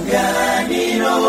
isanganiro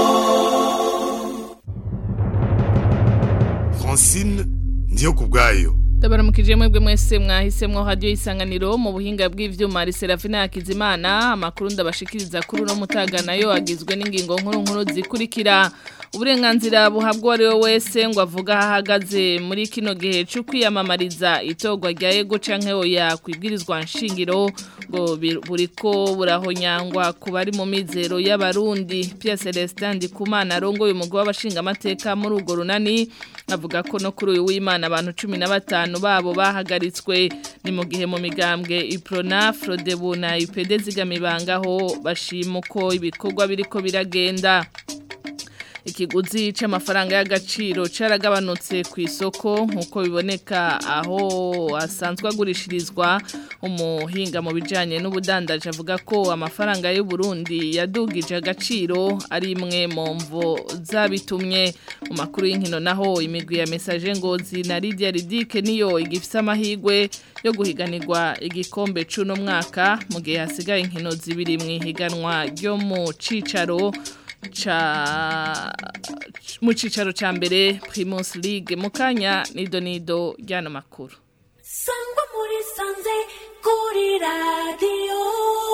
francine ndiyo ku bwayo Ndabaramukije mwebwe mwese mwahisemwo radio isanganiro mu buhinga bw'ivyuma Serafina Yakizimana amakuru ndabashikiriza kuri no mutaga nayo agizwe n'ingingo nkuru nkuru zikurikira uburenganzira buhabwa ari we wese ngo avuga ahagaze muri kino gihe cyo kwiyamamariza itogwa rya ego canke oya kwibwirizwa nshingiro ngo buriko burahonyangwa ku bari mu mizero y'abarundi Pierre Celestin Ndikumana arongoye umugwi w'abashinga amateka muri urwo runani avuga ko no kuri uyu w'Imana abantu 15 babo bahagaritswe ni mu gihe mu migambwe Iprona Frodebu na IPD zigamibangaho bashimuko ibikorwa biriko biragenda ikiguzi c'amafaranga y'agaciro caragabanutse ku isoko nkuko biboneka aho asanzwe agurishirizwa umuhinga mu bijanye n'ubudandaje avuga ko amafaranga y'u Burundi yadugije agaciro ari imwe mu mvo zabitumye mu makuru y'inkino naho imigwi ya message ngozi na Lydia Ridike niyo igifise amahigwe yo guhiganirwa igikombe cuno mwaka mu gihe hasigaye inkino zibiri mu ihiganwa ryo mu cicaro cha mu cicaro ca mbere Primus League mukanya nido nido ryana makuru Sangwa muri sanze kuri radio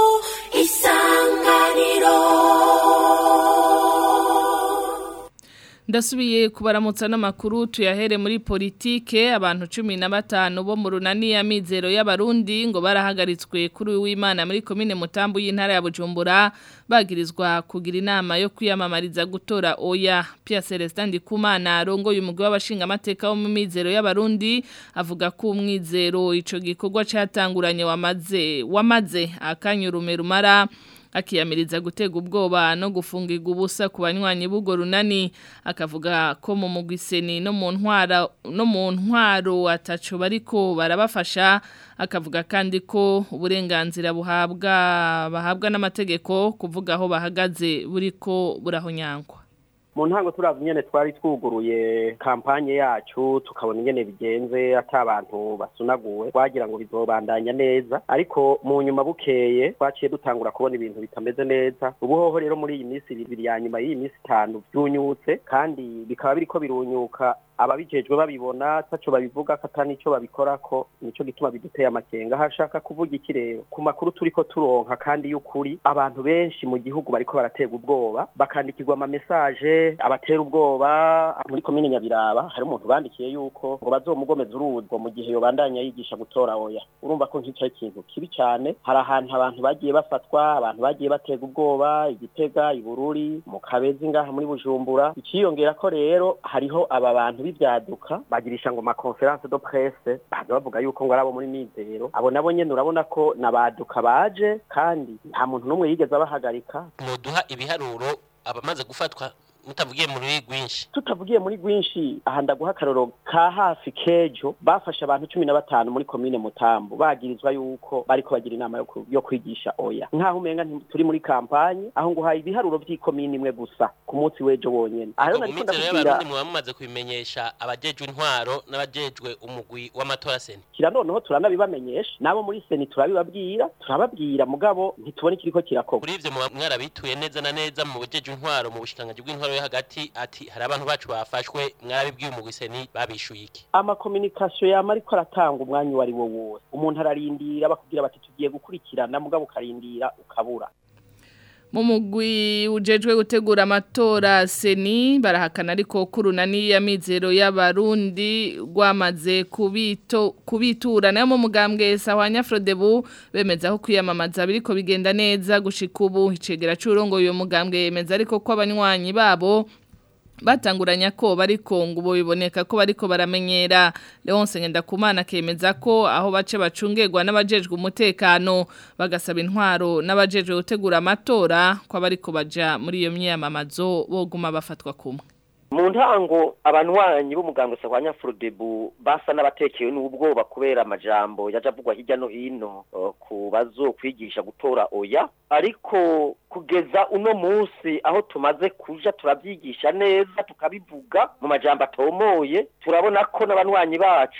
isanganiro Ndasubiye kubaramutsa n'amakuru tuyahere muri politike abantu 15 bo mu runani ya mizero y'abarundi ngo barahagaritswe kuri w'Imana muri commune Mutambu y'intara ya Bujumbura bagirizwa kugira inama yo kwiyamamariza gutora oya Pierre Celestin Ndikumana arongoye umugwi w'abashinga amateka wo mu mizero y'abarundi avuga ko umwizero ico gikorwa catanguranye wamaze wamaze akanyurume rumara akiyamiriza gutega ubwoba no gufungirwa ubusa ku banywanyi b'ubwo runani akavuga ko mu mugwiseni no mu ntwara no mu ntwaro ataco bariko barabafasha akavuga kandi ko uburenganzira buhabwa bahabwa n'amategeko kuvuga aho bahagaze buriko burahonyangwa mu ntango turavye nyene twari twuguruye kampanye yacu tukabona ingene bigenze ata abantu basunaguwe twagira ngo bizobandanya neza ariko mu nyuma bukeye twaciye dutangura kubona ibintu bitameze neza ubuhoho rero muri iyi minsi ibiri ya nyuma y'iyi minsi itanu vyunyutse kandi bikaba biriko birunyuka ababijejwe babibona taco babivuga kata nico babikorako nico gituma biduteye amakenga hashaka kuvuga iki rero ku makuru turiko turonka kandi y'ukuri abantu benshi mu gihugu bariko baratega ubwoba bakandikirwa ama message abatera ubwoba muri komine Nyabiraba hari umuntu bandikiye yuko ngo bazomugomeza uruzwo mu gihe yobandanya yigisha gutora oya urumva ko nk'ico ikintu kibi cyane hari ahantu abantu bagiye bafatwa abantu bagiye batega ubwoba igitega ibururi mu kabezi ngaha muri Bujumbura iciyongera ko rero hariho aba bantu b'ibyaduka bagirisha ngo ma conference de presse baza bavuga yuko ngo arabo muri mizero abo nabo nyene urabona ko nabaduka baje kandi nta muntu n'umwe yigeze abahagarika muduha ibiharuro abamaze gufatwa mutavugiye muri rwinshi tutavugiye muri rwinshi aha ndaguha akaroro ka hafi kejo bafashe abantu cumi na batanu muri komine mutambu bagirizwa yuko bariko bagira inama yo ku- yo kwigisha oya nk'aho umenga nti- turi muri kampanye aho nguhaye ibiharuro vy'ikomine imwe gusa ku munsi w'ejo wonyene aha rero mu nariko mizero ndakubwira y'abarundi muba mumaze kubimenyesha abajejwe intwaro n'abajejwe umugwi w'amatora seni kira noneho turanabibamenyesha nabo muri seni turabibabwira turababwira mugabo ntitubona ikiriko kirakorwa kuri ivyo muba mwarabituye neza na neza mu bajejwe intwaro mu bushikiranganji bw'intwaro yo hagati ati hari abantu bacu bafashwe mwarabibwiye umugwi seni babishuye iki amakominikasiyo yama ariko aratanga umwanya uwo ari wo wose umuntu ararindira bakubwira bati tugiye gukurikirana mugabo ukarindira ukabura mu mugwi ujejwe gutegura amatora seni barahakana ariko kurunani ya mizero y'abarundi rwamaze kubito kubitura nayo mu mugambwe sahwanya Frodebu bemeza ko kwiyamamaza biriko bigenda neza gushika ubu icegera c'urongo uyo mugambwe yemeza ariko ko abanywanyi babo batanguranya ko bariko ngo ubu biboneka ko bariko baramenyera Leonce Ngendakumana kemeza ko aho bace bacungerwa n'abajejwe umutekano bagasaba intwaro n'abajejwe gutegura amatora ko bariko baja muri iyo myamamazo boguma bafatwa kumwe mu ntango abanywanyi b'umuganga sahwanya Frodebu basa n'abatekewe n'ubwoba kubera amajambo yaje avugwa hirya no hino uh, ku bazokwigisha gutora oya ariko kugeza uno munsi aho tumaze kuja turabyigisha neza tukabivuga mu majambo atomoye turabona ko n'abanywanyi bacu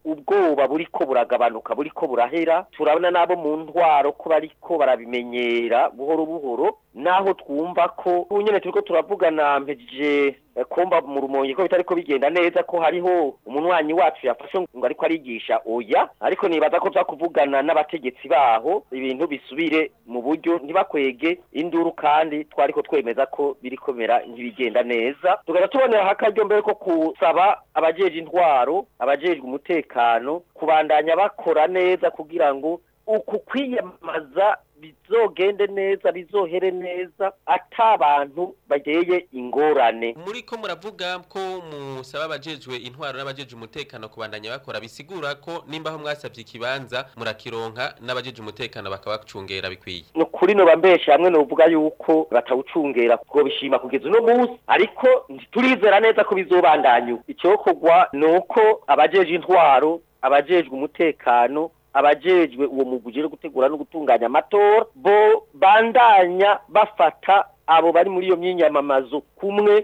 ubwoba buriko buragabanuka buriko burahera turabona n'abo mu ntwaro ko bariko barabimenyera buhoro buhoro naho twumva ko ubu nyene turiko turavugana mpejeje eh, kumva mu rumonge ko bitariko bigenda neza ko hariho umunywanyi wacu yafashe ngo ariko arigisha oya ariko nibaza ko kuvugana n'abategetsi baho ibintu bisubire mu buryo ntibakwege induru kandi twariko twemeza ko biriko bimera nk'ibigenda neza tugaca tubonera akaryo mbere ko kusaba abajeje intwaro abajejwe umutekano kubandanya bakora neza kugira ngo uku kwiyamamaza bizogende neza bizohere neza ata abantu bageye ingorane muri ko muravuga ko musaba abajejwe intwaro n'abajeje umutekano kubandanya bakora bisigura ko nimba aho mwasabye ikibanza murakironka n'abajeje umutekano bakabacungera bikwiye ni ukuri noba mbeshe hamwe novuga yuko batawucungera kuko bishima kugeza uno munsi ariko turizera neza ko bizobandanya uko icyokorwa ni uko abajeje intwaro abajejwe umutekano abajejwe uwo mugwi ujejwe gutegura no gutunganya amatora bo bandanya bafata abo bari muri iyo myinyamamazo kumwe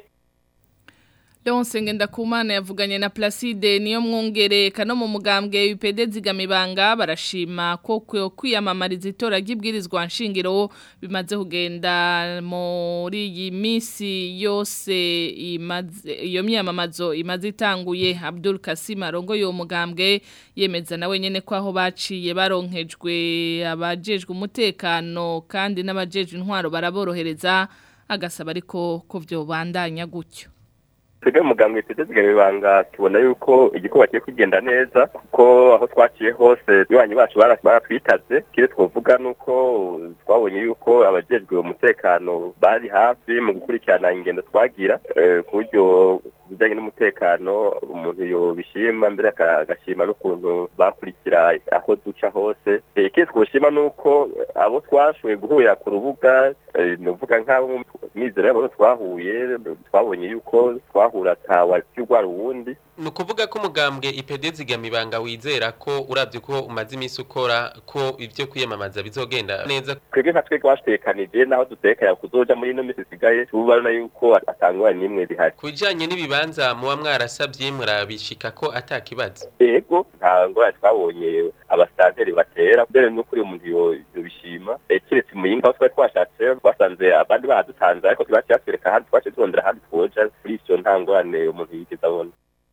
Leonce Ngendakumana yavuganye na Placide niyo mwongereka no mu mugambwe UPD zigamibanga barashima ko kwe- kwiyamamariza itora ry'ibwirizwa nshingiro bimaze kugenda muri iyi misi yose imaze iyo myamamazo imaze itanguye Abdul Kasim arongo yo mugambwe yemeza nawe nyene ko aho baciye baronkejwe abajejwe umutekano kandi n'abajejwe intwaro baraborohereza agasaba ariko ko vyo bandanya gutyo twebwe muganga witeze zigaye ibanga tubona yuko igikorwa kigiye kugenda neza kuko aho twaciye hose iwanyu bacu bara- baratwitaze kire twovuga nuko twabonye yuko abajejwe umutekano bari hafi mu gukurikirana ingendo twagira eh, ku buryo ku bijyanye n'umutekano umuntu yobishima mbere aka- agashima n'ukuntu bakurikira aho duca hose Eh, ikindi twoshima nuko abo twashoboye guhurira ku rubuga eh, nuvuga nk'abo mizero y'abo twahuye twabonye yuko twahura atawa cy'urwara uwundi ni ukuvuga ko umugambwe IPD zigamibanga wizera ko urabye ko umaze iminsi ukora ko ibyo kwiyamamaza bizogenda neza twebwe nka twebwe wasitekanije naho dutekanya kuzoja muri ino minsi isigaye tubona yuko atangwa n'imwe zihari ku bijyanye n'ibibanza muba mwarasabye murabishika ko atakibazo ego nta ngorane twabonye abasitanteri batera mbere n'ukuri umuntu yo- yobishima Eh, keretse muyinga aho twari twashatse twasanze abandi badutanze ariko twaciye batwereka ahandi twaciye turondera ahandi twoja kuri ivyo nta ngorane umuntu yigeze abona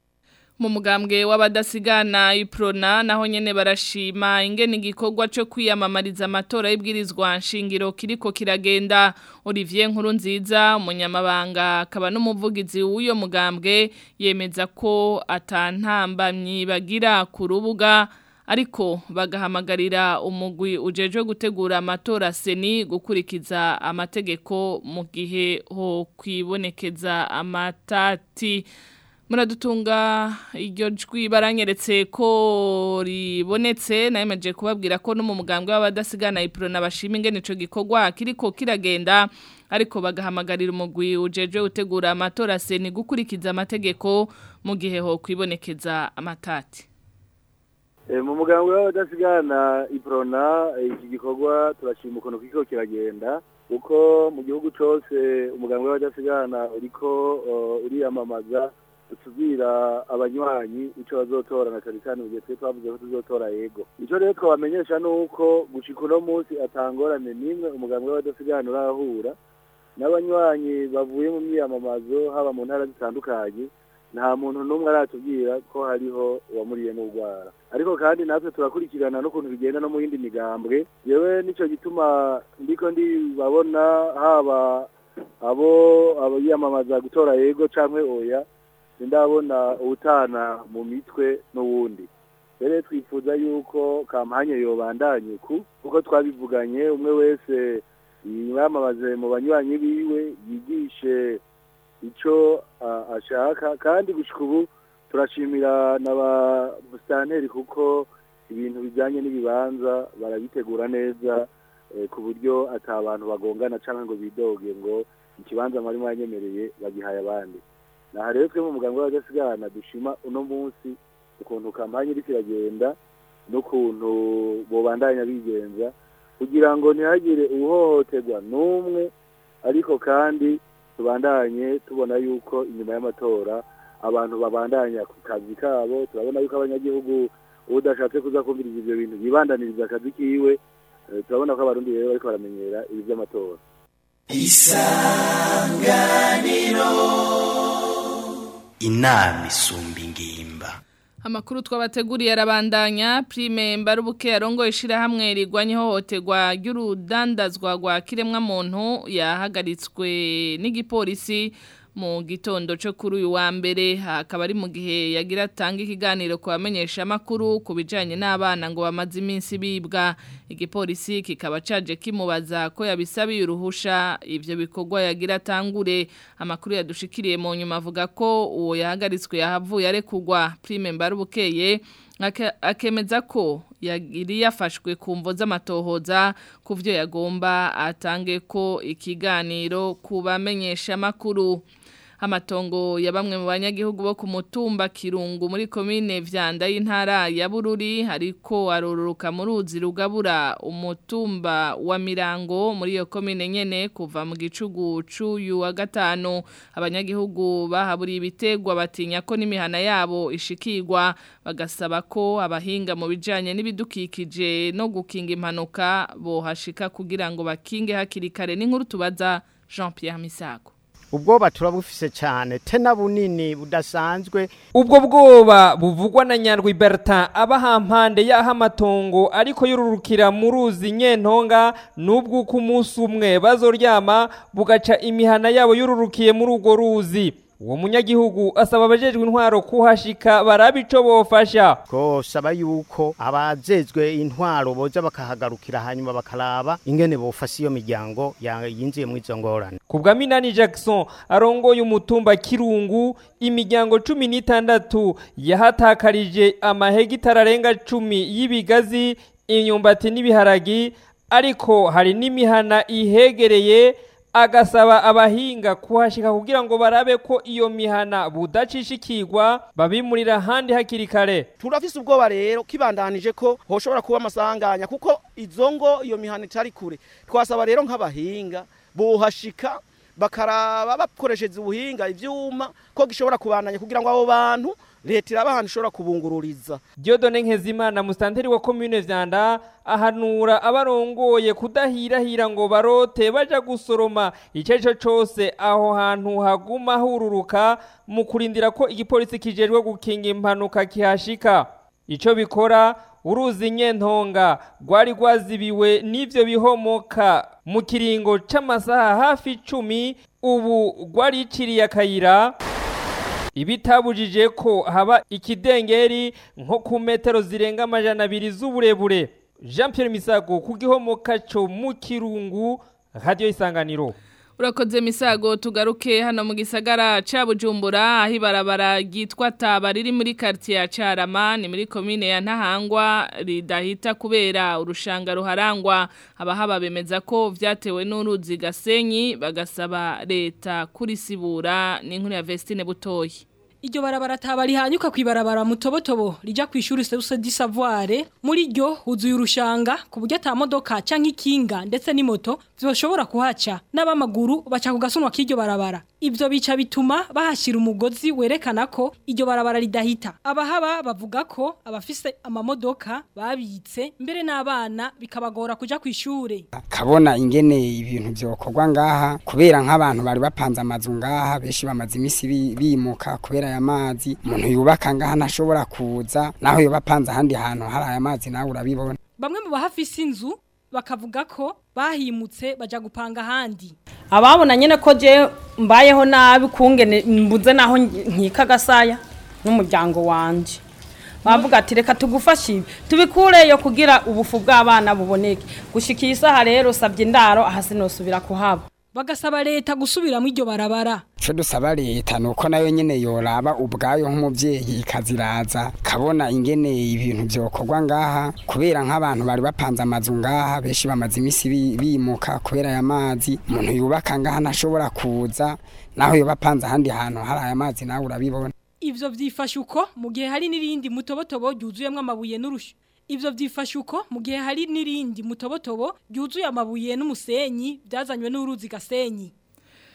mu mugambwe w'abadasigana iprona naho nyene barashima ingene igikorwa cyo kwiyamamariza amatora y'ibwirizwa nshingiro kiriko kiragenda Olivier Nkurunziza umunyamabanga akaba n'umuvugizi w'uyo mugambwe yemeza ko atantambamyi bagira ku rubuga ariko bagahamagarira umugwi ujejwe gutegura amatora seni gukurikiza amategeko mu gihe ho kwibonekeza amatati muradutunga iryo jwi baranyeretse ko ribonetse nayemeje kubabwira ko no mu mugambwe w'abadasigana iprona bashima ingene ico gikorwa kiriko kiragenda ariko bagahamagarira umugwi ujeje utegura amatora seni gukurikiza amategeko mu gihe ho kwibonekeza amatati Eh, mu mugambwe w'abadasigana iprona eh, iki gikorwa turashima ukuntu kiko kiragenda kuko mu gihugu cose umugambwe w'abadasigana uriko uh, uriyamamaza utubwira abanywanyi ico bazotora na cane cane mu gihe twe twavuze ko tuzotora yego ico rero twabamenyesha nuko gushika uno munsi atangorane n'imwe umugambwe w'abadasigana urahura n'abanywanyi bavuye mu myiyamamazo haba mu ntara zitandukanye nta muntu n'umwe aratubwira ko hariho uwamuriye n'urwara ariko kandi natwe turakurikirana n'ukuntu bigenda no mu yindi migambwe yewe nico gituma ndiko ndibabona haba abo abiyamamaza gutora yego canke oya ndabona ubutana mu mitwe n'uwundi rero twifuza yuko kampanye yobandanye ku kuko twabivuganye umwe wese yamamaze mu banywanyi biwe yigishe ico ah, ashaka kandi gushika ubu turashimira n'aba busitanteri kuko ibintu bijyanye n'ibibanza barabitegura neza eh, ku buryo ata abantu bagongana cyangwa ngo bidoge ngo ikibanza mwari mwanyemereye bagihaye abandi naha rero twe mu muganga w'abadasigana dushima uno munsi ukuntu kampanye iriko iragenda n'ukuntu bobandanya bigenza kugira ngo ntihagire uhohoterwa n'umwe ariko kandi tubandanye tubona yuko inyuma y'amatora abantu babandanya ku kazi kabo turabona yuko abanyagihugu udashatse kuza kumviriza ivyo bintu yibandaniriza akazi kiwe Eh, turabona ko abarundi rero bariko baramenyera ibi vy'amatora inama isumba ingimba Amakuru twabateguriye arabandanya prime mbarubuke yarongo ishirahamwe rigwanye hohoterwa ry'urudandazwa rwa kiremwa muntu yahagaritswe n'igipolisi mu gitondo cyo kuri uyu wa mbere hakaba ari mu gihe yagira atanga ikiganiro ku bamenyesha amakuru ku bijanye n'abana ngo bamaze iminsi bibwa igipolisi kikaba caje kimubaza ko yabisabiye uruhusha ivyo bikorwa yagira atangure amakuru yadushikiriye mu nyuma avuga ko uwo yahagaritswe yahavuye arekugwa prime mbarubukeye Ake- akemeza ko yari yafashwe ku mvo z'amatohoza ku byo yagomba atange ko ikiganiro ku bamenyesha amakuru amatongo ya bamwe mu banyagihugu bo ku mutumba kirungu muri komine vyanda y'intara ya bururi ariko arororuka mu ruzi rugabura umutumba wa mirango muri iyo komine nyene kuva mu gicugu c'uyu wa gatanu abanyagihugu bahaburiye ibitegwa batinya ko n'imihana yabo ishikirwa bagasaba ko abahinga mu bijanye n'ibidukikije no gukinga impanuka bohashika kugira ngo bakinge hakiri kare n'inkuru tubaza Jean Pierre Misago ubwoba turabufise cyane tena bunini budasanzwe ubwo bwoba buvugwa na nyandwi bertin aba hampande y'aho amatongo ariko yororukira mu ruzi nyentonga n'ubw'uko umunsi umwe bazoryama bugaca imihana yabo yorurukiye muri urwo ruzi uwo munyagihugu asaba abajejwe intwaro kuhashika barabe ico bofasha twosaba yuko abajejwe intwaro boza bakahagarukira hanyuma bakaraba ingene bofasha iyo miryango ya- yinjiye muri izo ngorane ku bwa minani jackson arongoye umutumba kirungu imiryango cumi n'itandatu yahatakarije amahegitari arenga cumi y'ibigazi imyumbati n'ibiharagi ariko hari n'imihana ihegereye agasaba abahinga kuhashika kugira ngo barabe ko iyo mihana budacishikirwa babimurira ahandi hakiri kare turafise ubwoba rero kibandanije ko hoshobora kuba amasanganya kuko izo ngo iyo mihana itari kure twasaba rero nk'abahinga bohashika bakaraba bakoresheje ubuhinga ivyuma ko gishobora kubandanya kugira ngo abo bantu leta iraba ahantu ishobora kubungururiza Diodone Nkezimana mustanteri wa commune Vyanda ahanura abarongoye kudahirahira ngo barote baja gusoroma iceco cose aho hantu haguma hururuka mu kurindira ko igipolisi kijejwe gukinga impanuka kihashika ico bikora uruzi nyentonga rwari rwazibiwe n'ivyo bihomoka mu kiringo c'amasaha hafi icumi ubu rwariciriye akayira ibitabujije ko haba ikidengeri nko ku metero zirenga amajana abiri z'uburebure jean Pierre misago ku gihomoka cyo mu kirungu radiyo isanganiro Urakoze misago tugaruke hano mu gisagara ca Bujumbura aho ibarabara ryitwa Taba riri muri quartier ya Carama ni muri commune ya Ntahangwa ridahita kubera urushanga ruharangwa abahaba bemeza ko vyatewe n'uruzi Gasenyi bagasaba leta kurisibura n'inkuru ya Vestine Butoyi Iryo barabara taba rihanyuka kwibarabara mutobotobo rija kwishuri Seuse di Savoir muri ryo huzuye urushanga ku buryo ata modoka canke ikinga ndetse n'imoto vyoshobora kuhaca n'abamaguru baca kugasunwa k'iryo barabara ivyo bica bituma bahashira umugozi werekana ko iryo barabara ridahita abahaba bavuga ko abafise amamodoka babitse mbere n'abana bikabagora kuja kwishure kabona ingene ibintu byokorwa ngaha kubera nk'abantu bari bapanze amazu ngaha benshi bamaze iminsi bi- bimuka kubera aya mazi umuntu yubaka ngaha ntashobora kuza naho yoba apanze ahandi hantu hari aya mazi nawe urabibona bamwe mu bahafise inzu bakavuga ko bahimutse baja gupanga ahandi ababona nyine ko je mbayeho nabi kungene mbuze naho nkika gasaya n'umuryango wanje bavuga ati reka tugufashe ibi tubikureyo kugira ubufu bw'abana buboneke gushika iyi saha rero sabye indaro aha sinosubira kuhaba bagasaba leta gusubiramo iryo barabara ico dusaba leta nuko nayo nyene yoraba ubwayo nk'umuvyeyi ikaziraza kabona ingene ibintu vyokorwa ngaha kubera nk'abantu bari bapanze amazu ngaha benshi bamaze iminsi bi- bimuka kubera aya mazi umuntu yubaka ngaha ntashobora kuza naho yoba apanze ahandi hantu hari aya mazi nawe urabibona ivyo vyifashe uko mu gihe hari n'irindi mutobotobo ryuzuyemwo amabuye n'urushu ivyo vyifashe uko mu gihe hari n'irindi mutobotobo ryuzuye amabuye n'umusenyi byazanywe n'uruzi gasenyi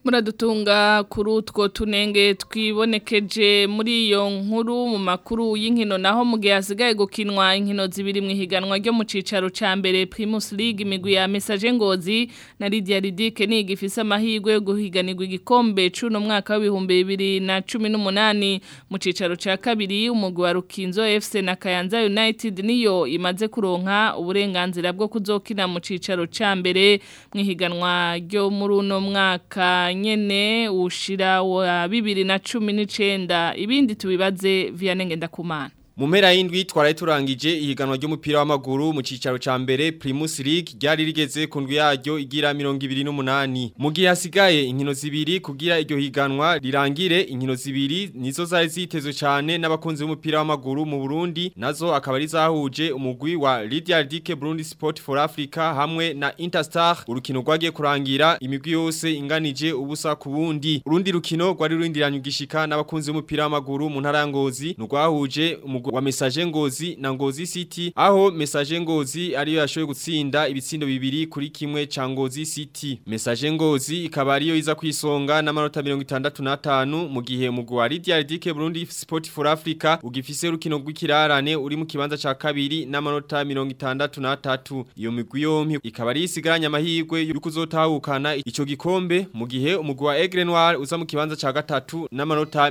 Muradutunga kuri utwo tunenge twibonekeje muri iyo nkuru mu makuru y'inkino naho mu gihe hasigaye gukinwa inkino zibiri mu ihiganwa ryo mu cicaro ca mbere Primus League imigwi ya Message Ngozi na Lydia Ridike ni igifise amahirwe yo guhiganirwa igikombe cuno mwaka w'ibihumbi bibiri na cumi n'umunani mu cicaro ca kabiri umugwi wa Rukinzo FC na Kayanza United niyo imaze kuronka uburenganzira bwo kuzokina mu cicaro ca mbere mu ihiganwa ryo muri uno mwaka nyene ushira wa bibiri na cumi n'icenda ibindi tubibaze Vianney Ngendakumana Mu mpera y'indwi twaraye turangije ihiganwa ry'umupira w'amaguru mu cicaro ca mbere Primus League ryari rigeze ku ndwi yaryo igira 28 mu gihe hasigaye inkino zibiri kugira iryo higanwa rirangire inkino zibiri nizo zari zitezwe cyane n'abakunzi b'umupira w'amaguru mu Burundi nazo akaba ari zahuje umugwi wa Lydia Dike Burundi Sport for Africa hamwe na Interstar urukino rwagiye kurangira imigwi yose inganije ubusa ku bundi urundi rukino rwari rurindiranye ugishika n'abakunzi b'umupira w'amaguru mu ntara ya Ngozi rwahuje umugwi wa Message Ngozi na Ngozi City aho Message Ngozi ariyo yashoboye gutsinda ibitsindo bibiri kuri kimwe ca Ngozi City Message Ngozi ikaba ariyo iza kwisonga n'amanota 65 mu gihe umugwi wa Lydia Dike Burundi Sport for Africa ugifise urukino rw'ikirarane uri mu kibanza ca kabiri n'amanota 63 iyo migwi yompi ikaba ari isigaranye amahirwe yo kuzotahukana ico gikombe mu gihe umugwi wa Aigle Noir uza mu kibanza ca gatatu n'amanota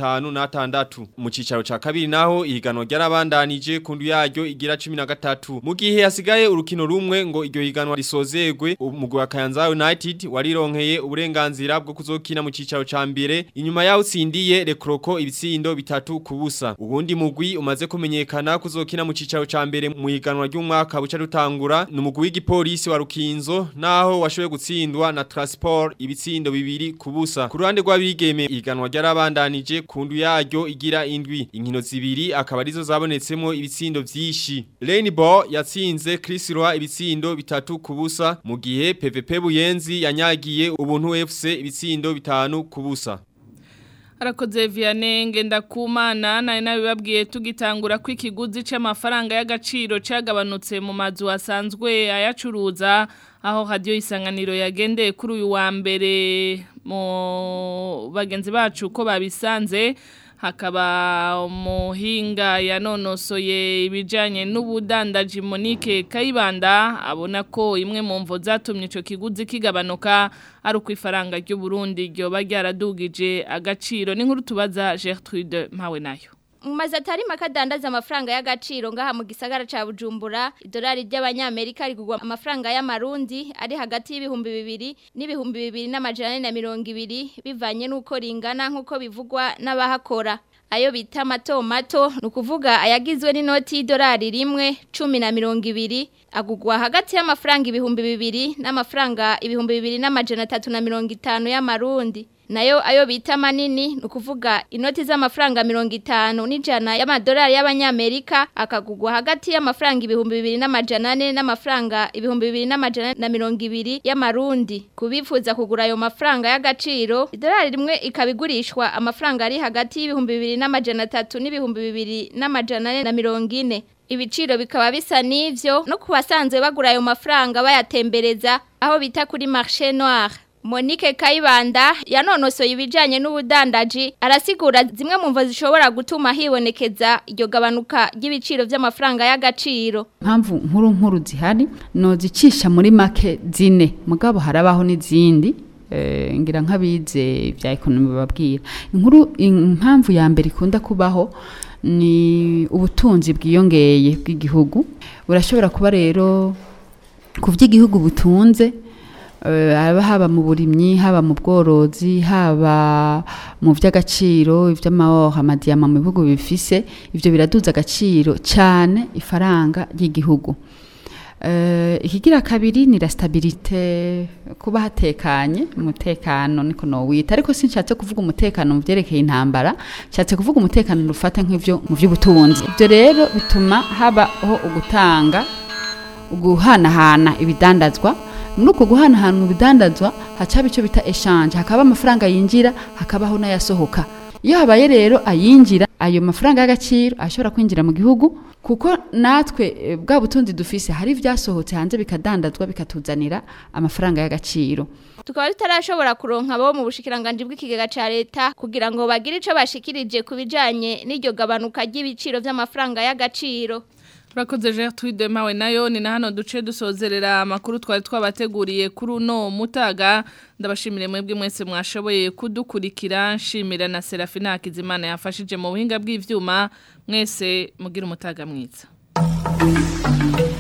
56 mu cicaro ca kabiri naho ihiganwa ryarabandanije kundu yaryo igira 13 mu gihe hasigaye urukino rumwe ngo iryo higanwa risozegwe umugwi wa Kayanza United warironkeye uburenganzira bwo kuzokina mu cicaro ca mbere inyuma yaho utsindiye Rekroko ibitsindo bitatu kubusa ubundi mugwi umaze kumenyekana kuzokina mu cicaro ca mbere mu higanwa ry'umwaka buca rutangura ni umugwi w'igipolisi wa Rukinzo naho washoboye gutsindwa na Transport ibitsindo bibiri kubusa ku ruhande rw'abigeme ihiganwa ryarabandanije kundu yaryo igira indwi inkino zibiri akaba arizo zabonetsemo ibitsindo vyinshi Rainbow yatsinze Chris Roy ibitsindo bitatu kubusa mu gihe PVP Buyenzi yanyagiye ubuntu FC ibitsindo bitanu kubusa Arakoze Vianney Ngendakumana nari nabibabwiye tugitangura ko ikiguzi c'amafaranga y'agaciro cagabanutse mu mazu asanzwe ayacuruza aho radio isanganiro yagendeye kuri uyu wa mbere mu bagenzi bacu ko babisanze hakaba umuhinga yanonosoye ibijyanye n'ubudandaji Monique Kayibanda abona ko imwe mu mvo zatumye icyo kiguzi kigabanuka ari uko ifaranga ry'uburundi ryoba ryaradugije agaciro n'inkuru tubaza Gertrude mpawe nayo Mumaze atari makadandaza amafaranga y'agaciro ngaha mu gisagara ca Bujumbura idolari ry'abanyamerika rigugwa amafaranga y'amarundi ari hagati y'ibihumbi bibiri n'ibihumbi bibiri n'amajana na mirongo ibiri bivanye n'uko ringana nk'uko bivugwa n'abahakora ayo bita mato mato ni ukuvuga ayagizwe n'inoti y'idolari rimwe cumi na mirongo ibiri agugwa hagati y'amafaranga ibihumbi bibiri n'amafaranga ibihumbi bibiri n'amajana atatu na mirongo itanu y'amarundi nayo ayo bita manini ni ukuvuga inoti z'amafaranga mirongo itanu n'ijana y'amadolari y'abanyamerika akagugwa hagati y'amafaranga ibihumbi bibiri n'amajana ane n'amafaranga ibihumbi bibiri n'amajana na mirongo ibiri y'amarundi ku bifuza kugura ayo mafaranga y'agaciro idolari rimwe ikaba igurishwa amafaranga ari hagati y'ibihumbi bibiri n'amajana atatu n'ibihumbi bibiri n'amajana ane na mirongo ine ibiciro bikaba bisa n'ivyo no ku basanzwe bagura ayo mafaranga bayatembereza aho bita kuri marché noir Monique Kayibanda yanonosoye ibijanye n'ubudandaji arasigura zimwe mu mvo zishobora gutuma hibonekeza iryo gabanuka ry'ibiciro by'amafaranga y'agaciro mpamvu nkuru nkuru zihari no zicisha muri make zine mugabo harabaho n'izindi eh, ngira nk'abize bya ekonomi bababwira inkuru impamvu ya mbere ikunda kubaho ni ubutunzi bwiyongeye bw'igihugu burashobora kuba rero ku by'igihugu butunze haba haba mu burimyi haba mu bworozi haba mu by'agaciro iby'amahoro amadiyama mu bihugu bifise ibyo biraduza agaciro cyane ifaranga ry'igihugu ikigira kabiri ni la stabilite kuba hatekanye umutekano niko nowita ariko sinshatse kuvuga umutekano mu byerekeye intambara nshatse kuvuga umutekano rufata nk'ibyo mu by'ubutunzi ibyo rero bituma habaho ugutanga guhanahana ibidandazwa muri uko guhanahana mu bidandazwa hacaba icyo bita eshanje hakaba amafaranga yinjira hakabaho n'ayasohoka iyo habaye rero ayinjira ayo mafaranga y'agaciro ashobora kwinjira mu gihugu kuko natwe eh, bwa butunzi dufise hari ibyasohotse hanze bikadandazwa bikatuzanira amafaranga y'agaciro tukaba tutarashobora kuronka abo mu bushikiranganje bw'ikigega ca leta kugira ngo bagire ico bashikirije ku bijanye n'iryo gabanuka ry'ibiciro vy'amafaranga y'agaciro Urakoze Gertrude mawe nayo ni na hano duce dusozerera amakuru twari twabateguriye kuri uno mutaga ndabashimire mwebwe mwese mwashoboye kudukurikira nshimira na Serafina Hakizimana yafashije mu buhinga bw'ivyuma mwese mugira umutaga mwiza